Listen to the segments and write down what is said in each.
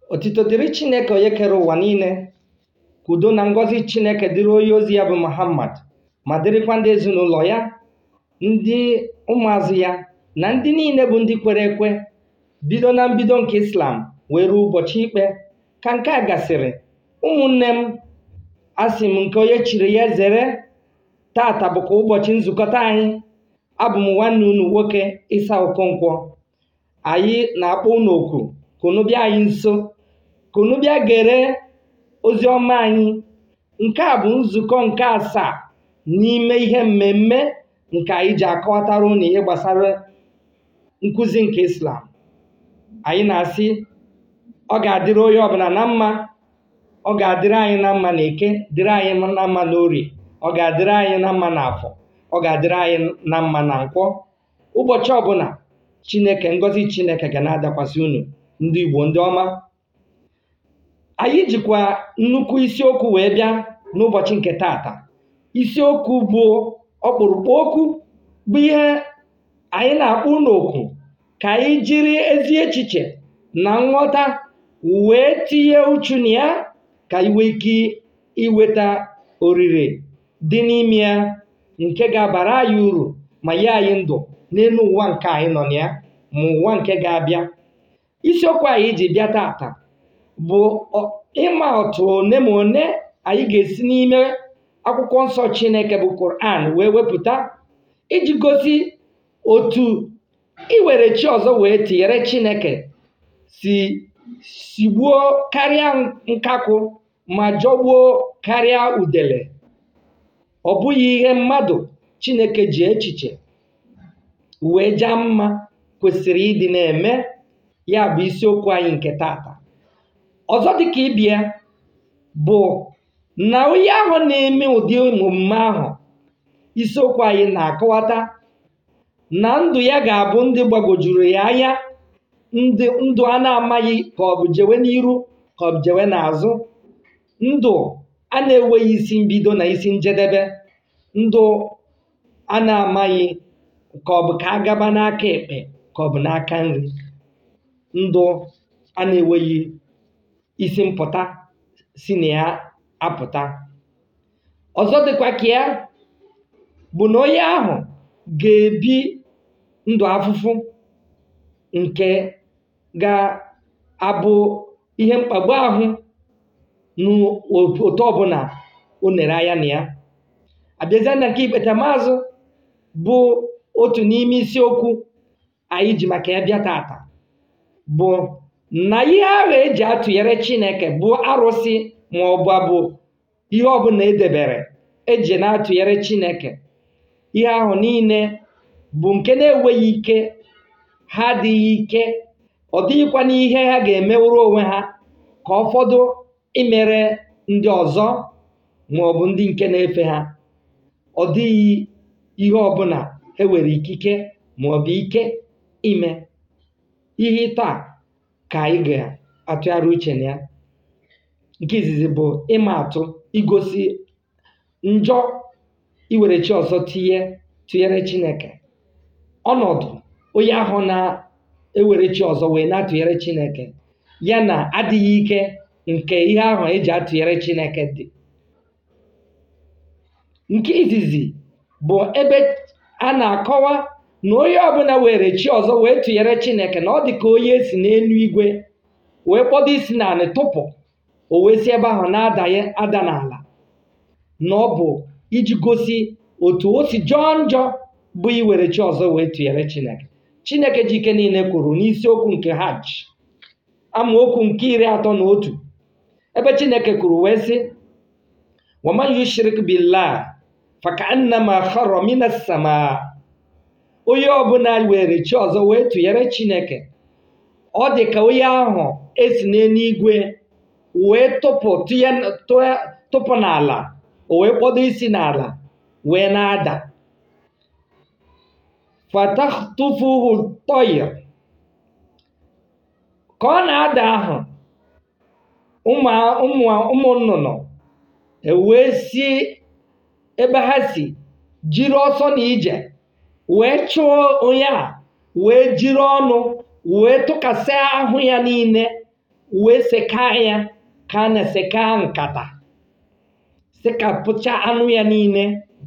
Otito dịrị Chineke onye kere ụwa niile ka udo na ngọzi Chineke dịrị onye ozi ya bụ Muhammad ma dịrịkwa ndị ezinụlọ ya ndị ụmụazụ ya na ndị niile bụ ndị kwere ekwe bido na mbido nke Islam wee ruo ụbọchị ikpe ka nke a gasịrị ụmụnne m asị m nke onye chiri ya zere tata bụkwa ụbọchị nzukọta anyị abụ m nwanne unu nwoke Isa Okonkwo anyị na-akpọ unu oku ka unu bịa anyị nso ka unu bịa gere ozi ọma anyị nke a bụ nzukọ nke asaa n'ime ihe mmemme nke anyị ji akọwatara unu ihe gbasara nkụzi nke Islam anyị na-asị ọ ga-adịrị onye ọbụla na mma ọ ga-adịrị anyị na mma na eke dịrị anyị na mma na orie ọ ga-adịrị anyị na mma na afọ ọ ga-adịrị anyị na mma na nkwọ ụbọchị ọbụla chineke ngọzi chineke ga na-adakwasị unu ndị igbo ndị ọma anyị jikwa nnukwu isiokwu wee bịa n'ụbọchị nke tata isiokwu bụ ọkpụrụkpụ okwu bụ ihe anyị na-akpọ unu okwu ka anyị jiri ezi echiche na nghọta wee tinye uchu na ya ka anyị nwee ike iweta orire dị n'ime ya nke ga-abara anyị uru ma nye anyị ndụ n'elu ụwa nke anyị nọ na ya ma ụwa nke ga-abịa isiokwu anyị ji bịa tata bụ ịma otu one ma one anyị ga-esi n'ime akwụkwọ nsọ Chineke bụ Quran wee wepụta iji gosi otu iwere chi ọzọ wee tinyere Chineke si sigbuo karịa nkakwụ ma jọgbuo karịa udele ọ bụghị ihe mmadụ Chineke ji echiche wee jaa mma kwesịrị ịdị na-eme ya bụ isiokwu anyị nke tata ọzọ dịka ibia bụ na onye ahụ na-eme ụdị omume ahụ isiokwu anyị na-akọwata na ndụ ya ga-abụ ndị gbagwojuru ya anya ndụ a na-amaghị ka ọ bụ jewe n'iru ka ọ bụ jewe n'azụ ndụ a na-enweghị isi mbido na isi njedebe ndụ a na-amaghị ka ọ bụ ka a gaba n'aka ekpe ka ọ bụ n'aka nri ndụ a na-enweghị isi mpụta si na ya apụta ọzọ dịkwa ka ya bụ na onye ahụ ga-ebi ndụ afụfụ nke ga-abụ ihe mkpagbu ahụ n'otu ọbụla o nere anya na ya abịazia na nke ikpetamazụ bụ otu n'ime isiokwu anyị ji maka ya bịa tata bụ na ihe ahụ eji atụnyere Chineke bụ arụsị ma ọ bụ abụ ihe ọbụla edebere eji na-atụnyere Chineke ihe ahụ niile bụ nke na-enweghị ike ha adịghị ike ọ dịghịkwa n'ihe ha ga-emewuru onwe ha ka ụfọdụ imere ndị ọzọ ma ọ bụ ndị nke na-efe ha ọ dịghị ihe ọbụla e nwere ikike ma ọ bụ ike ime ihe taa ka anyị ga-atụgharị uche na ya nke izizi bụ ịma atụ igosi njọ iwere chi ọzọ tinye tụnyere Chineke ọnọdụ onye ahụ na-ewere chi ọzọ wee na-atụnyere Chineke ya na adịghị ike nke ihe ahụ eji atụnyere Chineke dị nke izizi bụ ebe a na-akọwa na onye ọbụla were chi ọzọ wee tụnyere Chineke na ọ dị ka onye si n'elu igwe wee kpọdo isi n'ala tụpụ o wee si ebe ahụ na-adanye ada n'ala na ọ bụ iji gosi otu o si jọọ njọ bụ iwere chi ọzọ wee tụnyere Chineke Chineke ji ike niile kwuru n'isiokwu nke hajj amaokwu nke iri atọ na otu ebe Chineke kwuru wee sị waman yushrik billah fakaannama khara minas samaa onye ọbụla were chi ọzọ wee tụnyere Chineke ọ dị ka onye ahụ esi n'eluigwe wee tụpụ tụpụ n'ala o wee kpọdo isi n'ala wee na-ada fatatufuhu tọyir ka ọ na-ada ahụ ụmụ nnụnụ ewee si ebe ha si jiri ọsọ na ije wee chụọ onye a wee jiri ọnụ wee tụkasị ahụ ya niile wee sekaa ya ka a na-esekaa nkata sekapụcha anụ ya niile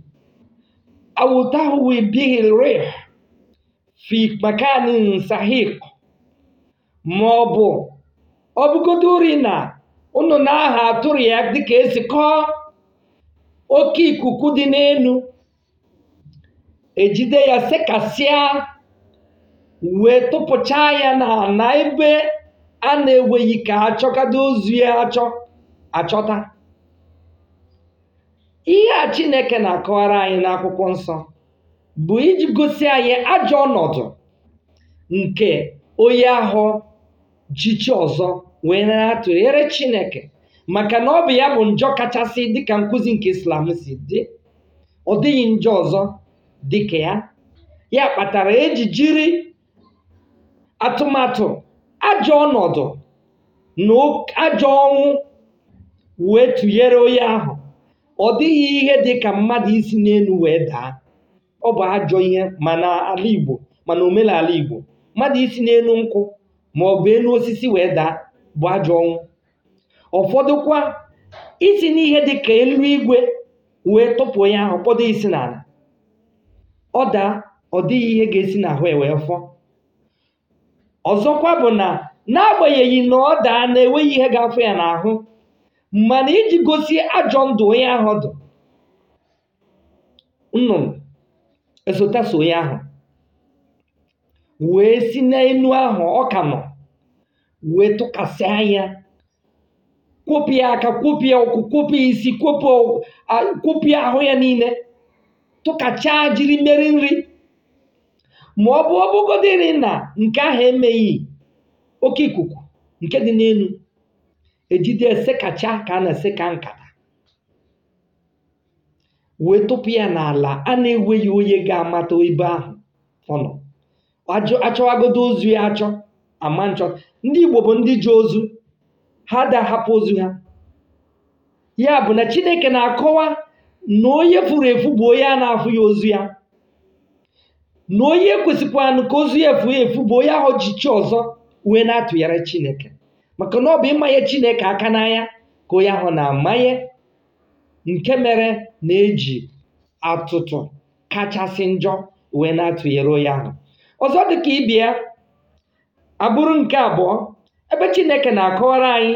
awutahu bihi rih fi makanin sahiq ma ọ bụ ọ bụgodori na unu na-aha atụrụ ya dịka esi kọọ oke ikuku dị n'elu ejide ya sekasịa wee tụpụchaa ya na na ebe a na-enweghị ka achọkado ozu ya achọ achọta ihe a chineke na-akọwara anyị n'akwụkwọ nsọ bụ iji gosi anyị ajọ ọnọdụ nke onye ahụ jichi ọzọ wee na-atụnyere chineke maka na ọ bụ ya bụ njọ kachasị dịka nkụzi nke islam si dị ọ dịghị njọ ọzọ dịka ya ya kpatara eji jiri atụmatụ ajọ ọnọdụ na ajọ ọnwụ wee tụnyere onye ahụ ọ dịghị ihe dị ka mmadụ isi n'elu wee daa ọ bụ ajọ ihe mana ala igbo mana omenala igbo mmadụ isi n'elu nkwụ ma ọ bụ elu osisi wee daa bụ ajọ ọnwụ ụfọdụkwa isi n'ihe dị ka elu igwe wee tụpụ onye ahụ ụfọdụ isi n'ala ọ daa ọ dịghị ihe ga-esi n'ahụ ya wee fọ ọzọkwa bụ na n'agbanyeghị na ọ daa na-enweghị ihe ga-afụ ya n'ahụ mana iji gosi ajọ ndụ onye ahụ dụ nnụnụ esotaso onye ahụ wee si n'elu ahụ ọ ka nọ wee tụkasị anya kwopịa aka kwopịa ụkwụ kwopịa isi kwopịa ahụ ya niile tụkachaa jiri mmeri nri ma ọ bụ ọbụgodịrị na nke ahụ emeghị oke ikuku nke dị n'elu ejide esekacha ka a na-eseka nkata wee tụpụ ya n'ala a na-enweghị onye ga-amata ebe ahụ ọ nọ achọwagodo ozu ya achọ ama nchọ ndị Igbo bụ ndị ji ozu ha da hapụ ozu ha ya bụ na Chineke na-akọwa na onye furu efu bụ onye a na-afụ ya ozu ya na onye kwesịkwanụ ka ozu ya efu ya efu bụ onye ahụ ji chi ọzọ wee na-atụnyere Chineke maka na ọ bụ ịmanye Chineke aka n'anya ka onye ahụ na-amanye nke mere na-eji atụtụ kachasị njọ wee na-atụnyere onye ahụ ọzọ dịka ibia abụrụ nke abụọ ebe Chineke na-akọwara anyị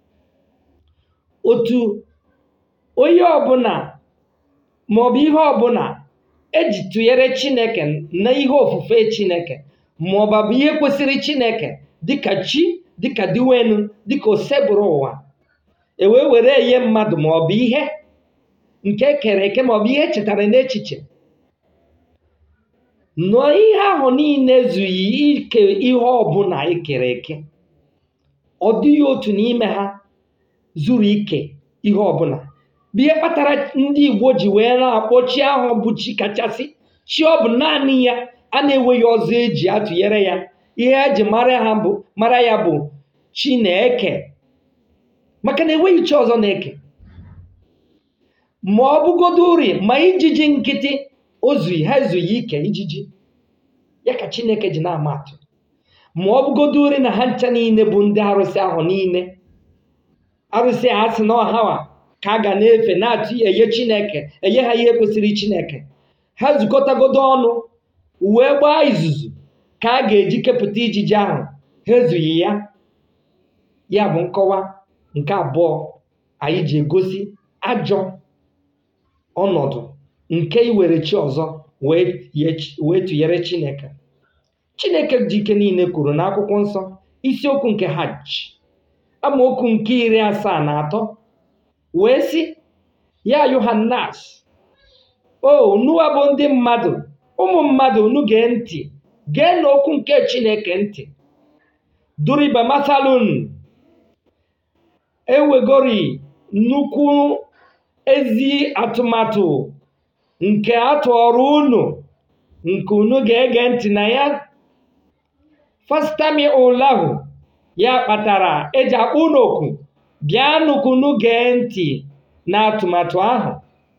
otu onye ọbụla maọbụ ihe ọbụla eji tụnyere Chineke na ihe ofufe Chineke maọbụ bụ ihe kwesịrị Chineke dịka chi dịka diwenu dịka osebụrụ ụwa ewee were enye mmadụ maọbụ ihe nke kere eke maọbụ ihe echetara n'echiche nọ ihe ahụ niile ezughị ike ihe ọbụla ekere eke ọ dịghị otu n'ime ha zuru ike ihe ọbụla bụ ihe kpatara ndị Igbo ji wee na-akpọ chi ahụ bụ chi kachasị chi ọ bụ naanị ya a na-enweghị ọzọ eji atụnyere ya ihe eji mara ha bụ mara ya bụ chi na-eke maka na enweghị chi ọzọ na-eke ma ọ bụgodo uri ma ijiji nkịtị ozughị ha ezughị ike ijiji ya ka Chineke ji na-ama atụ ma ọ bụgodo uri na ha ncha niile bụ ndị arụsị ahụ niile arụsị a sị na ọhawa ka a ga na-efe na-atụ enye Chineke enye ha ihe kwesịrị Chineke ha zukọtagodo ọnụ wee gbaa izuzu ka a ga-eji kepụta ijiji ahụ ha ezughị ya ya bụ nkọwa nke abụọ anyị ji egosi ajọ ọnọdụ nke iwere chi ọzọ wee tụnyere Chineke Chineke ji ike niile kwuru n'akwụkwọ nsọ isiokwu nke hajj amaokwu nke iri asaa na atọ wee sị ya yohanas o nuwa bụ ndị mmadụ ụmụ mmadụ unu gee ntị gee n'okwu nke Chineke ntị duriba masalun ewegori nnukwu ezi atụmatụ nke atụọrọ unu nke unu ga-ege ntị na ya fastami ụlahu ya kpatara eji akpọ unu oku bịa nnukwu unu gee ntị na atụmatụ ahụ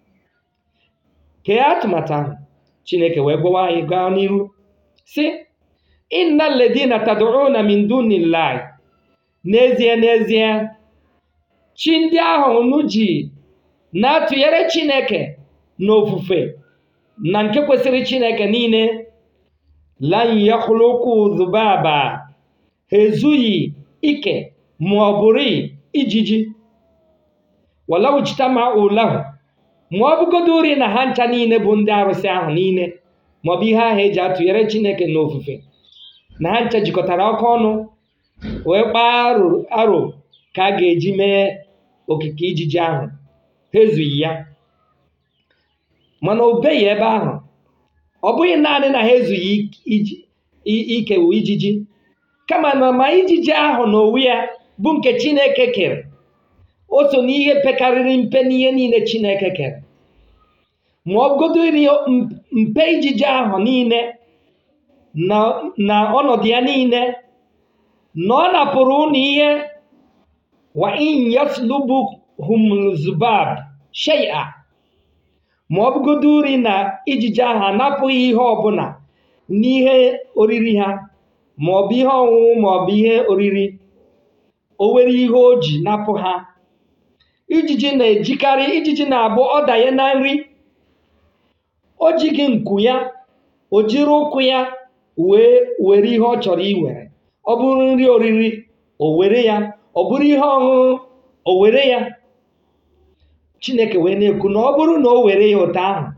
kee atụmatụ ahụ Chineke wee gwawa anyị gaa n'iru si inna ledina tad'una min dunillahi n'ezie n'ezie chi ndị ahụ unu ji na-atụnyere chineke na ofufe na nke kwesịrị chineke niile lan yakhluqu dhubaba ha ezughị ike ma ọ bụrụ ijiji walau ijtama'u lahu ma ọ bụgodo uri na ha ncha niile bụ ndị arụsị ahụ niile maọbụ ihe ahụ eji atụnyere chineke na ofufe na ha ncha jikọtara ọkụ ọnụ wee kpaa aro aro ka a ga-eji mee okike ijiji ahụ ha ezughị ya mana o beghị ebe ahụ ọ bụghị naanị na ha ezughị iji- i- ikewu ijiji kama na ma ijiji ahụ na onwe ya bụ nke chineke kere o so n'ihe pekarịrị mpe n'ihe niile chineke kere ma ọ bụgodori mpe ijiji ahụ niile na na ọnọdụ ya niile na ọ napụrụ unu ihe wa in yaslubuhum zubab shay'a ma ọ bụgodo uri na ijiji ahụ anapụghị ihe ọbụla n'ihe oriri ha ma ọ bụ ihe ọṅụṅụ ma ọ bụ ihe oriri o nwere ihe o ji napụ ha ijiji na-ejikarị ijiji na-abụ ọ danye na nri o jighị nku ya o jiri ụkwụ ya wee were ihe ọ chọrọ iwere ọ bụrụ nri oriri o were ya ọ bụrụ ihe ọṅụṅụ o were ya chineke wee na-ekwu na ọ bụrụ na o were ya ụtọ ahụ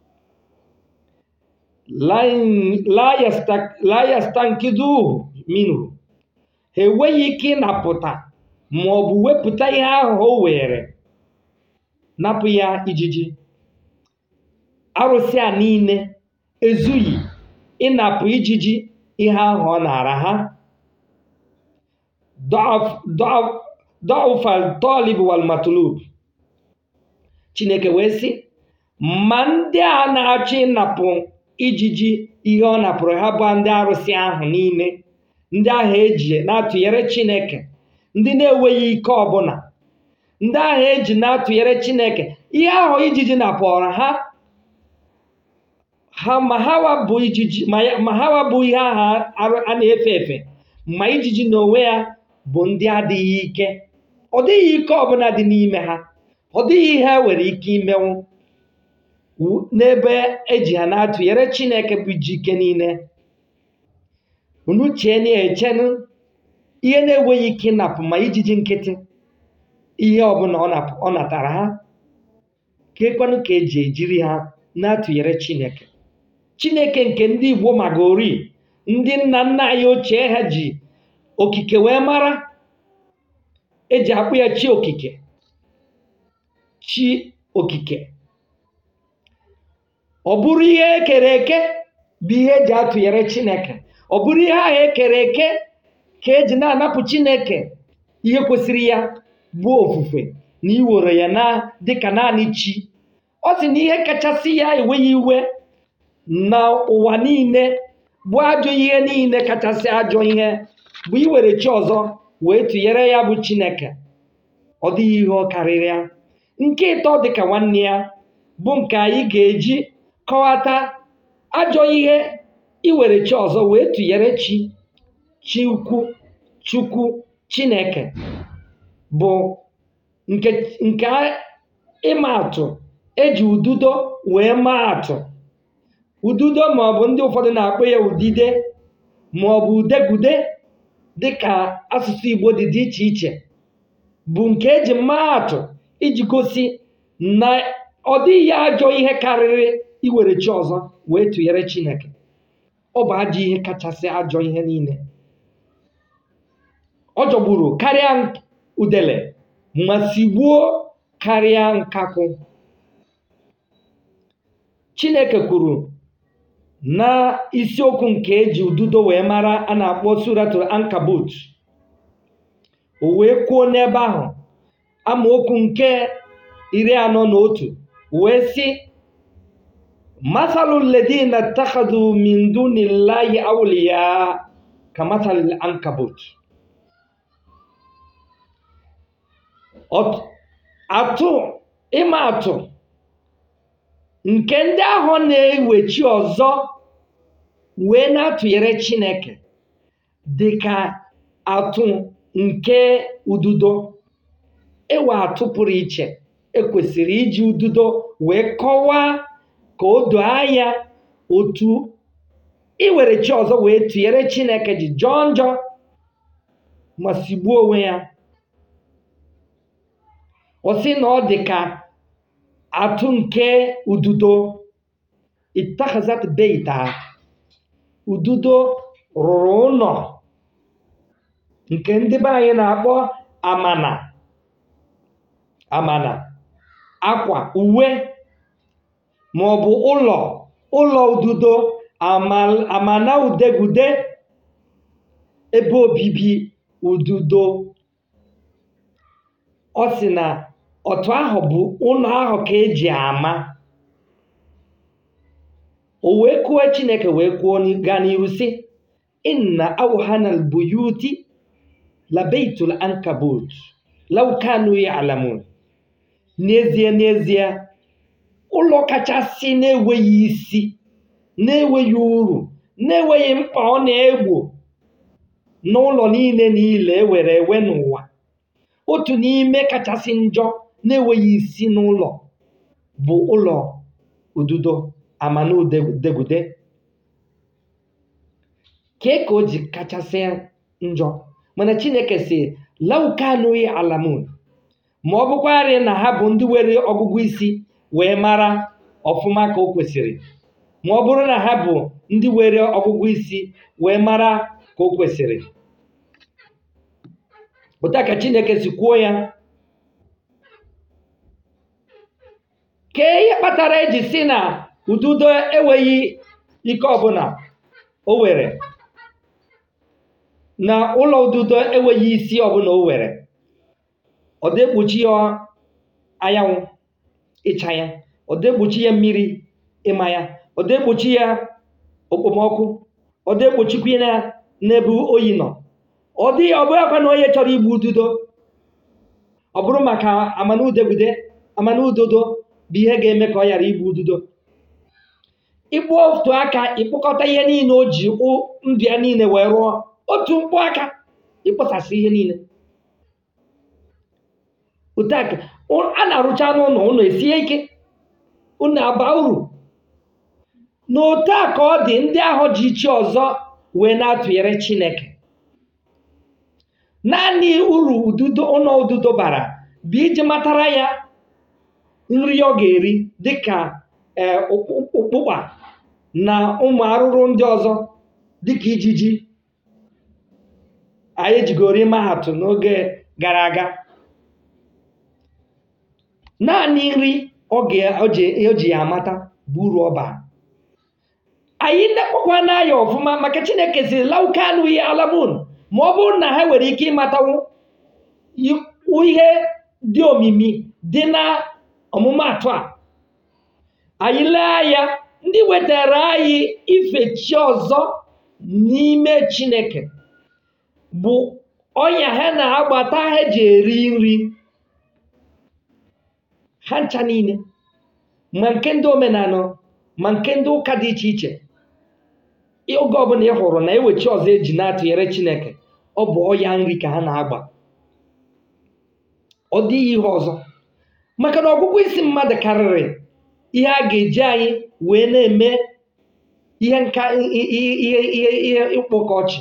la yasta- la yastankiduhu minhu ha enweghị ike ịnapụta ma ọ bụ wepụta ihe ahụ o were napụ ya ijiji arụsị a niile ezughị ịnapụ ijiji ihe ahụ ọ nara ha dọfal tolib wal matlub chineke wee sị ma ndị a na-achọ ịnapụ ijiji ihe ọ napụrụ ha bụ ndị arụsị ahụ niile ndị ahụ eji na-atụnyere chineke ndị na-enweghị ike ọbụla ndị ahụ eji na-atụnyere chineke ihe ahụ ijiji napụrụ ha ha ma hawa bụ ijiji ma ya- ma hawa bụ ihe ahụ arụ- a na-efe efe ma ijiji n'onwe ya bụ ndị adịghị ike ọ dịghị ike ọbụla dị n'ime ha ọ dịghị ihe e nwere ike imenwu wu- n'ebe eji ha na-atụnyere chineke bụ ji ike niile unu chee na echenụ ihe na-enweghị ike ịnapụ ma ijiji nkịtị ihe ọbụla ọ napụ- ọ natara ha kekwanụ ka eji ejiri ha na-atụnyere chineke chineke nke ndị igbo magori ndị nna nna anyị ochie ha ji okike wee mara eji akpụ ya chi okike chi okike ọ bụrụ ihe ekere eke bụ ihe eji atụnyere chineke ọ bụrụ ihe ahụ ekere eke ka eji na-anapụ chineke ihe kwesịrị ya bụ ofufe na iwere ya na dịka naanị chi ọ sị na ihe kachasị ya enweghị iwe na ụwa niile bụ ajọ ihe niile kachasị ajọ ihe bụ iwere chi ọzọ wee tụnyere ya bụ chineke ọ dịghị ihe ọ karịrị ya nke ịtọ dịka nwanne ya bụ nke anyị ga-eji kọwata ajọ ihe iwere chi ọzọ wee tụnyere chi chi ukwu chukwu chineke bụ nke nke ịma atụ eji ududo wee maa atụ ududo maọbụ ndị ụfọdụ na-akpọ ya udide maọbụ udegude dịka asụsụ igbo dị dị iche iche bụ nke eji maa atụ iji gosi na ọ dịghị ajọ ihe karịrị iwere chi ọzọ wee tụnyere chineke ọ bụ ajọ ihe kachasị ajọ ihe niile ọ jọgburu karịa udele ma sigbuo karịa nkakwụ chineke kwuru na isiokwu nke eji ududo wee mara a na-akpọ suratul ankabut o wee kwuo n'ebe ahụ amaokwu nke iri anọ na otu wee sị masalu ledina takhadu min dunillahi awliya ka masalil ankabut Ọt- atụ ịma atụ nke ndị ahụ na-ewechi ọzọ wee na-atụnyere chineke dị ka atụ nke ududo ịwa atụ pụrụ iche ekwesịrị iji ududo wee kọwaa ka o doo anya otu iwere chi ọzọ wee tụnyere chineke ji jọọ njọ ma sigbuo onwe ya ọ sị na ọ dị ka atụ nke ududo ittakhazat beita ududo rụrụ ụlọ nke ndị be anyị na-akpọ amana amana akwa uwe ma ọ bụ ụlọ ụlọ ududo amal- amana udegude ebe obibi ududo ọ sị na otu ahụ bụ ụlọ ahụ ka eji ama o wee kwuo chineke wee kwuo ni- gaa n'ihu sị inna awhana albuyuti labeitul ankabut law kanu ya'lamun n'ezie n'ezie ụlọ kachasị na-enweghị isi na-enweghị uru na-enweghị mkpa ọ na-egbo n'ụlọ niile niile ewere ewe n'ụwa otu n'ime kachasị njọ na-enweghị isi n'ụlọ bụ ụlọ ududo amana udegude kee ka o ji kachasị njọ mana chineke si laukanui alamun ma ọ bụkwarị na ha bụ ndị were ọgụgụ isi wee mara ọfụma ka o kwesịrị ma ọ bụrụ na ha bụ ndị were ọgụgụ isi wee mara ka o kwesịrị ụta ka chineke si kwuo ya kee ihe kpatara eji si na ududo enweghị ike ọbụla o were na ụlọ ududo enweghị isi ọbụla o were ọ degbochi ya anyanwụ ịcha ya ọ degbochi ya mmiri ịma ya ọ degbochi ya okpomọkụ ọ degbochikwa ya n'ebe oyi nọ ọ dịghị ọ bụghị akwa na onye chọrọ igbu ududo ọ bụrụ maka amanudegude amanudodo bụ ihe ga-eme ka ọ ghara igbu ududo ịkpụ otu aka ịkpụkọta ihe niile o ji ụ- ndụ ya niile wee rụọ otu mkpụ aka ịkpọsasị ihe niile otu aka ụ- a na-arụcha n'ụlọ ụlọ esie ike ụlọ aba uru na otu a ka ọ dị ndị ahụ ji chi ọzọ wee na-atụnyere chineke naanị uru ududo ụlọ ududo bara bụ iji matara ya nri ọ ga-eri dịka ee, ụkpụ- ụkpụkpa na ụmụ arụrụ ndị ọzọ dịka ijiji anyị jigoro ịma atụ n'oge gara aga naanị nri ọ ga- ọ ji o ji ya amata bụ uru ọ bara anyị nekpọkwa n'anya ọfụma maka chineke siri laukanụ ihe alamun ma ọ bụrụ na ha nwere ike ịmatanwu i- ihe dị omimi dị na ọmụmatụ a anyị lee anya ndị wetara anyị ife chi ọzọ n'ime chineke bụ ọnya ha na-agbata ha ji eri nri ha ncha niile ma nke ndị omenala ma nke ndị ụka dị iche iche oge ọbụla ị hụrụ na ewechi ọzọ eji na-atụnyere chineke ọ bụ ọya nri ka ha na-agba ọ dịghị ihe ọzọ maka na ọgwụgwụ isi mmadụ karịrị ihe a ga-eji anyị wee na-eme ihe nka ihe ihe ihe ihe ịkpọkọ ọchị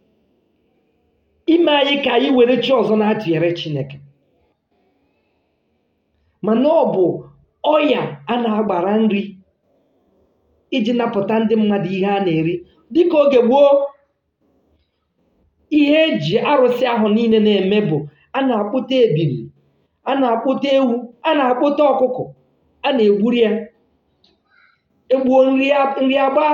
ime anyị ka anyị were chi ọzọ na-atụnyere chineke mana ọ bụ ọya a na-agbara nri iji napụta ndị mmadụ ihe a na-eri dịka oge gboo ihe eji arụsị ahụ niile na-eme bụ a na-akpụta ebili a na-akpụta ewu a na-akpụta ọkụkọ a na-egburi ya egbuo nri a- nri agba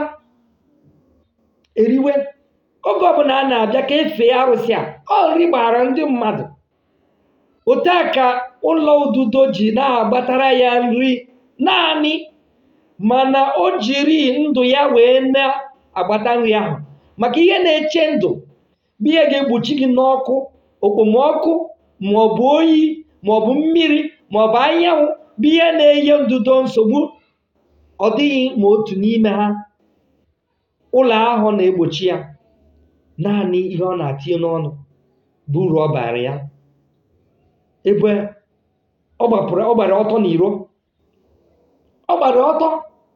eriwe oge ọbụla a na-abịa ka efee arụsị a ọ nri gbara ndị mmadụ otu a ka ụlọ ududo ji na-agbatara ya nri naanị mana o jiri ndụ ya wee na-agbata nri ahụ maka ihe na-eche ndụ bụ ihe ga-egbochi gị n'ọkụ okpomọkụ maọbụ oyi maọbụ mmiri maọbụ anyanwụ bụ ihe na-enye ndudo nsogbu ọ dịghị ma otu n'ime ha ụlọ ahụ na-egbochi ya naanị ihe ọ na-atinye n'ọnụ bụ uru ọ bara ya ebe ọ gbapụrụ ọ gbara ọtọ n'iro ọ gbara ọtọ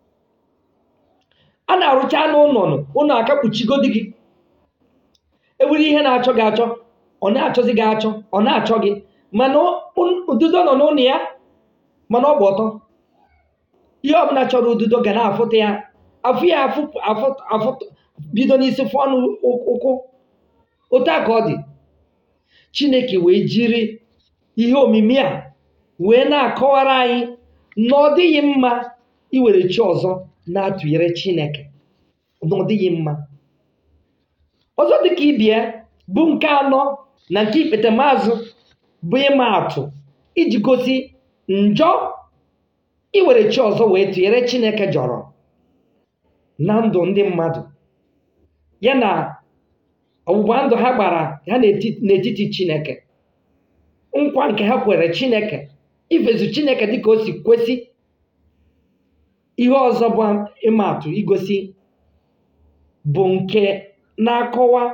a na-arụcha n'ụlọ ụlọ aka kpuchigodi gị ewere ihe na-achọ gị achọ ọ na-achọzi gị achọ ọ na-achọ gị mana ududo nọ n'ụlọ ya mana ọ gba ọtọ ihe ọbụla chọrọ ududo ga na-afụta ya afụ ya afụ bido n'isi fụọ n'ụkwụ otu a ka ọ dị chineke wee jiri ihe omimi a wee na-akọwara anyị na ọ dịghị mma iwere chi ọzọ na-atụnyere chineke na ọ dịghị mma ọzọ dịka ibie bụ nke anọ na nke ikpete maazụ bụ ịma atụ iji gosi njọ iwere chi ọzọ wee tụnyere chineke jọrọ na ndụ ndị mmadụ ya na ọgbụgba ndụ ha gbara ha n'etiti chineke nkwa nke ha kwere chineke ifezu chineke dịka o si kwesị ihe ọzọ bụ ịma atụ igosi bụ nke na-akọwa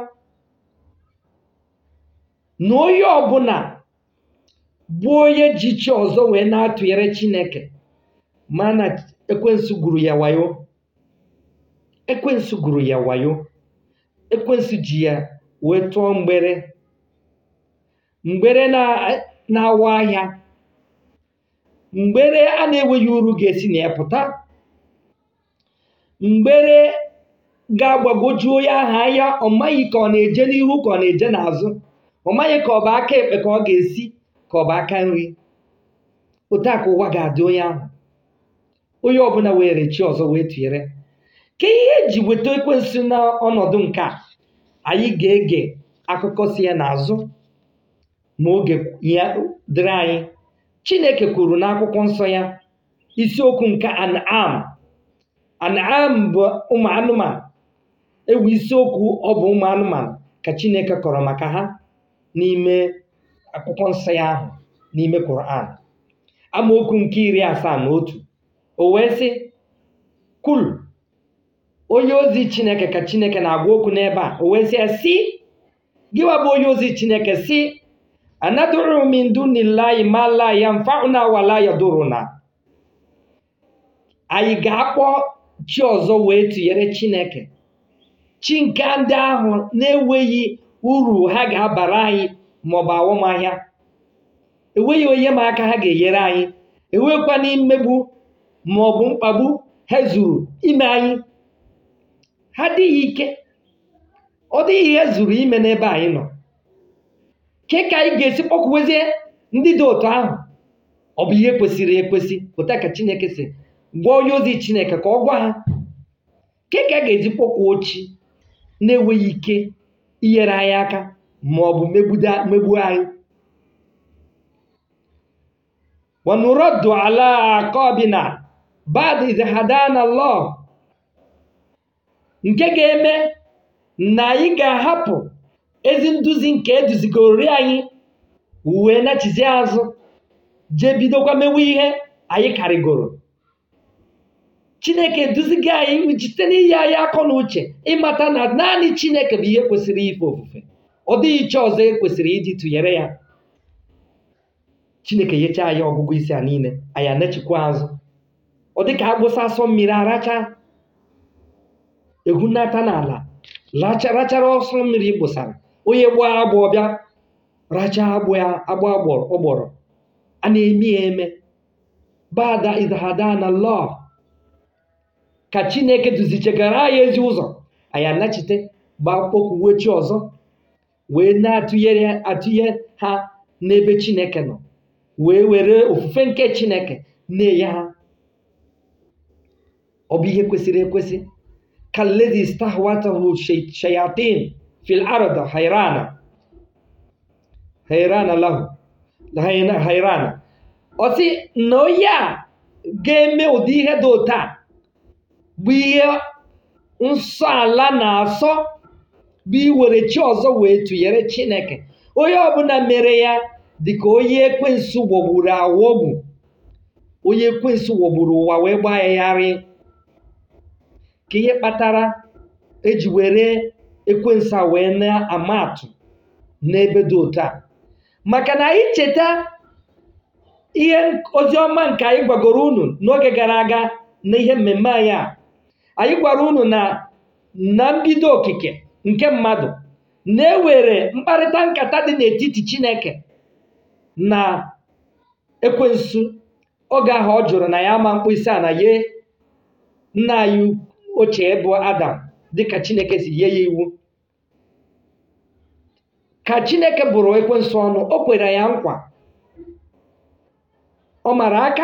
na onye ọbụla bụ onye ji chi ọzọ wee na-atụnyere chineke ma na ekwensu gụrụ ya wayo ekwensu gụrụ ya wayo ekwensu ji ya wee tụọ mgbere mgbere na-awa ahịa mgbere a na-enweghị uru ga-esi na ya pụta mgbere ga-agbagoju onye ahụ anya ọ maghị ka ọ na-eje n'ihu ka ọ na-eje n'azụ ọ maghị ka ọ bụ aka ekpe ka ọ ga-esi ka ọ bụ aka nri otu a ka ụwa ga-adị onye ahụ onye ọbụla were chi ọzọ wee tụnyere ka ihe eji weta ekwensu n'ọnọdụ nke a anyị ga-ege akụkọ si ya n'azụ ma oge ya dịrị anyị chineke kwuru n'akwụkwọ nsọ ya isiokwu nke an'am an'am bụ ụmụ anụmanụ ewu isiokwu ọ bụ ụmụ anụmanụ ka chineke kọrọ maka ha n'ime akwụkwọ nsọ ya ahụ n'ime Quran amaokwu nke iri asaa na otu o wee sị kul onye ozi chineke ka chineke na-agwa okwu n'ebe a o wee sị ya si gịwa bụ onye ozi chineke si anaduru min dunillahi ma la yanfa'una wa la yaduruna anyị ga-akpọ chi ọzọ wee tụnyere chineke chi nke ndị ahụ na-enweghị uru ha ga-abara anyị maọbụ awụmahịa enweghị onye ma aka ha ga-enyere anyị enwekwana mmegbu maọbụ mkpagbu ha zuru ime anyị ha dịghị ike ọ dịghị ihe zuru ime n'ebe anyị nọ ke ka anyị ga-esi kpọkwuwezie ndị dị otu ahụ ọ bụ ihe kwesịrị ekwesị pụta ka chineke si gwa onye ozi chineke ka ọ gwa ha ke ka a ga-eji kpọkwuo chi na-enweghị ike inyere anyị aka ma ọ bụ megbu anyị wanuraddu ala aqabina ba'da idh hadana Allah nke ga-eme na anyị ga-ahapụ ezi nduzi nke eduzigori anyị wee nachizi azụ jee bidokwa mewe ihe anyị karịgoro chineke eduzigo anyị site n'ihe anyị akọ na uche ịmata na naanị chineke bụ ihe kwesịrị ife ofufe ọ dịghị iche ọzọ e kwesịrị iji tụnyere ya chineke nyecha anyị ọgụgụ isi a niile anyị anachikwa azụ ọ dịka agbụsa asọ mmiri aracha ehunata n'ala rachara ọsọ mmiri gbụsara onye gbaa agbụ ọbịa racha agbụ ya agbụ ọgbọrọ a na-eme ya eme bada idhada na lọ ka chineke duzichegara anyị ezi ụzọ anyị anachite gbaa kpokwuwe chi ọzọ wee na-atụnyere atụnye ha n'ebe chineke nọ wee were ofufe nke chineke na-enye ha ọ bụ ihe kwesịrị ekwesị kalezi stahwatahu shayatin fil ard hayrana hayrana lahu hayrana ọ sị na onye a ga-eme ụdị ihe dị otu a bụ ihe nsọ ala na-asọ bụ iwere chi ọzọ wee tụnyere chineke onye ọbụla mere ya dịka onye ekwensu wọgburu awọgbu onye ekwensu wọgburu ụwa wee gbaa ya yarị ka ihe kpatara eji were ekwensu a wee na-ama atụ n'ebe dị otu a maka na anyị cheta ihe oziọma nke anyị gwagoro unu n'oge gara aga na ihe mmemme anyị a anyị gwara unu na na mbido okike nke mmadụ na-ewere mkparịta nkata dị n'etiti chineke na ekwensu oge ahụ ọ jụrụ na ya ama mkpịsị a na ye nna anyị ochie bụ adam dịka chineke si nye ya iwu ka chineke bụrụ ekwensu ọnụ o kwere ya nkwa ọ mara aka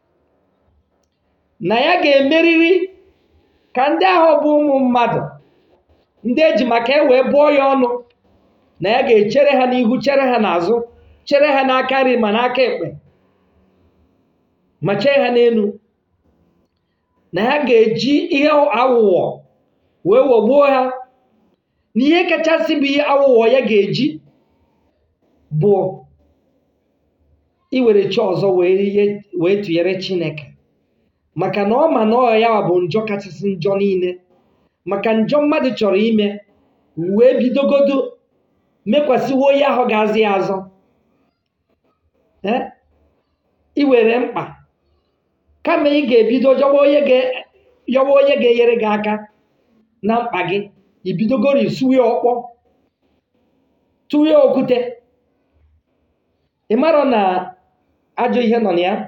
na ya ga-emeriri ka ndị ahụ bụ ụmụ mmadụ ndị eji maka e wee bụọ ya ọnụ na ya ga-echere ha n'ihu chere ha n'azụ chere ha n'aka nri ma n'aka ekpe ma chee ha n'elu na ha ga-eji ihe awụwọ wee wọgbuo ha na ihe kachasị bụ ihe awụwọ ya ga-eji bụ iwere chi ọzọ wee tụnyere chineke maka na ọ ma na ọ ya bụ njọ kachasị njọ niile maka njọ mmadụ chọrọ ime wee bidogodo mekwasịwo onye ahụ ga-azị ya azọ iwere mkpa kama ị ga-ebido yọwa onye ga-enyere gị aka na mkpa gị ibidogoro isuwe ọkpọ tụwe okwute ị marọ na ajọ ihe nọ na ya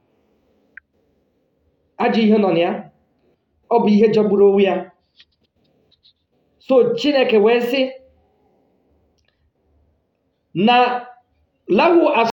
ajọ ihe nọ na ya ọ bụ ihe jọgburu onwe ya so chineke wee sị na lahu